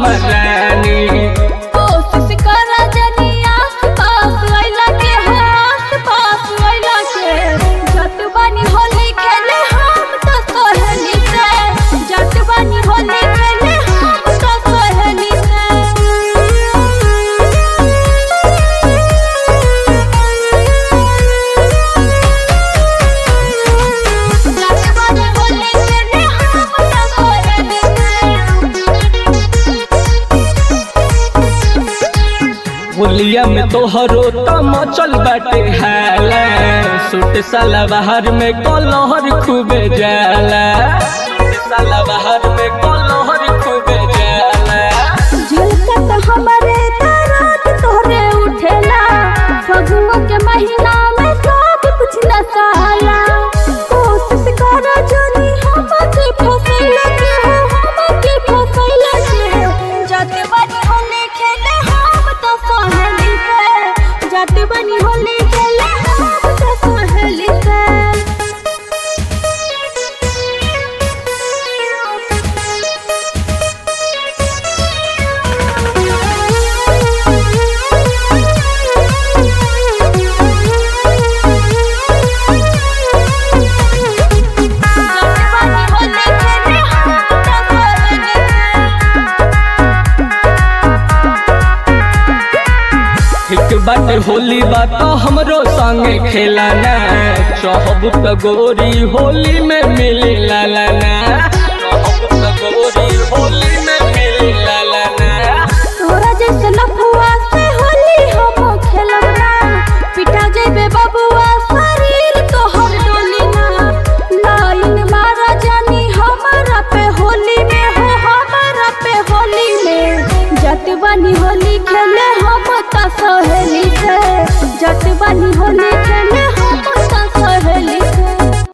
हमर रानी कोशिश करा जनी आस पास अइला के हो आस पास अइला के जत बानी होली खेले हम तो सहेली से जत बानी होली खेले हम तो सहेली से जत बानी होली खेले हम तो सहेली से होलिया में तोहरो तमचल बाटे हाला सूट साला बाहर में कलहर खूबे जाला सूट साला बाहर में कलहर खूबे जाला झलकत हमरे दरात तोहरे उठेला फगुआ के महीना में सब कुछ नसाला कोशिश कर जनी हमके फसैला के हो हमके फसैला के जत बनी होली खेले हम तो सहेली से जत बनी होली खेले हम तो सहेली से ठीक बाटे होली बात हमरो संगे खेलाना चहब त गोरी होली में मिली लालाना चहब त गोरी होली में मिली लालाना तोरा जैसे लफुआ से होली हम खेलब ना पिटा जेबे बबुआ शरीर तोहर डोली ना लाइन मारा जानी हमारा पे होली में हो हमारा पे होली में जट बनी होली खेले हम त सहेली से जट बनी होली खेले